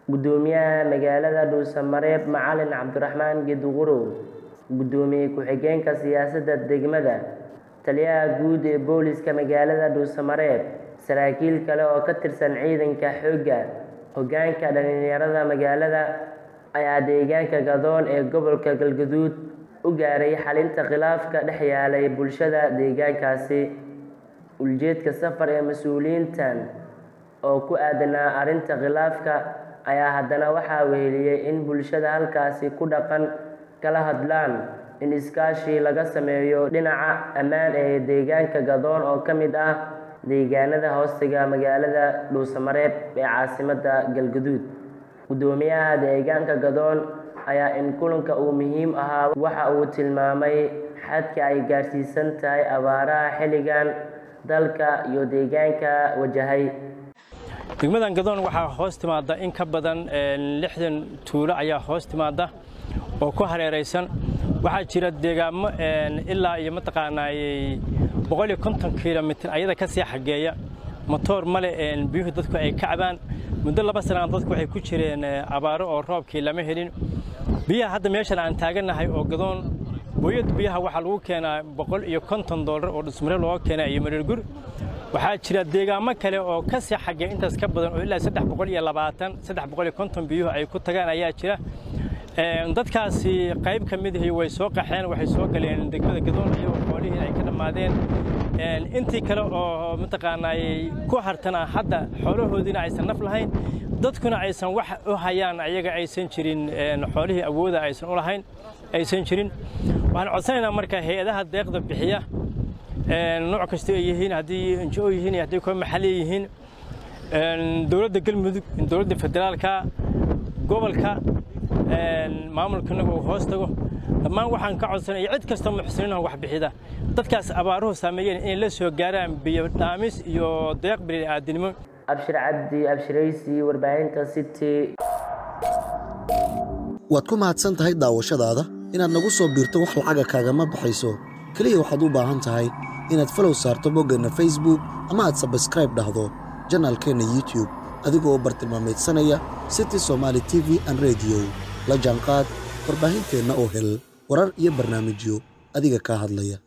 Guddoomiyaha magaalada Dhuusamareeb Macalin Cabdiraxmaan Geeduqorow, Guddoomiye ku-xigeenka siyaasadda degmada, Taliyaha Guud ee Booliska magaalada Dhuusamareeb, saraakiil kale oo ka tirsan ciidanka xoogga, hoggaanka dhalinyarada magaalada ayaa deegaanka Gadoon ee gobolka Galgaduud u gaaray xallinta khilaafka dhex yaallay bulshada deegaankaasi. Ujeedka safar ee mas'uuliyiintan oo ku aadanaa arrinta khilaafka ayaa haddana waxaa weheliyay in bulshada halkaasi ku dhaqan kala hadlaan in iskaashi laga sameeyo dhinaca ammaan ee deegaanka Gadoon oo ka mid ah deegaanada hoostaga magaalada Dhuusamareeb ee caasimadda Galgaduud. Guddoomiyaha deegaanka Gadoon ayaa in kulanka uu muhiim ahaa waxa uu tilmaamay xadka ay gaarsiisan tahay abaaraha xilligan dalka iyo deegaanka wajahay. degmadan gadoon waxaa hoos timaada in ka badan lixdan tuulo ayaa hoos timaada oo ku hareeraysan waxaa jira deegaamo ilaa iyo mataqaanaayey boqol iyo konton kilomitir ayada ka sii xageeya matoor male biyuhu dadku ay ka cabaan muddo laba sanaan dadku waxay ku jireen abaaro oo roobkii lama helin biyaha hadda meeshan aan taagannahay oo gadoon booyad biyaha waxaa lagu keenaa boqol iyo konton doolar oo dhusmare looga keenaa iyo mareergur waxaa jira deegaamo kale oo ka sii xagee intaas ka badan oo ilaa saddex boqol iyo labaatan saddex boqol iyo konton biyuhu ay ku tagaan ayaa jira dadkaasi qayb ka mid ahi way soo qaxeen waxay soo galeen degmada gadoon iyagoo xoolihii ay ka dhammaadeen intii kale oo mataqaanaayey ku hartana hadda xoolahoodiina aysan naf lahayn dadkuna aysan wax u hayaan ayaga aysan jirin xoolihii awooda aysan u lahayn aysan jirin waxaan codsanaynaa marka hay-adaha deeqda bixiya nooc kasta ay yihiin haddii NGO yihiin iyo haddii kuwa maxalli yihiin dowladda galmudug dowladda federaalka gobolka maamulkanaga uu hoos tago dhammaan waxaan ka codsanaya cid kasta muxsiniinah wax bixida dadkaas abaaruhu saameeyeen inay la soo gaaraan biyo dhaamis iyo deeq bini'aadinimo Abshir Cabdi Abshiraysi warbaahinta City waad ku mahadsan tahay daawashadaada inaad nagu soo biirto wax lacaga kaagama baxayso keliya waxaad u baahan tahay inaad falow saarto boggeenna facebook ama aad sabskraib dhahdo janaalkeenna youtube adigoo bartilmaamaydsanaya city somaali t v an rediyo la jaanqaad warbaahinteenna oo hel warar iyo barnaamijyo adiga kaa hadlaya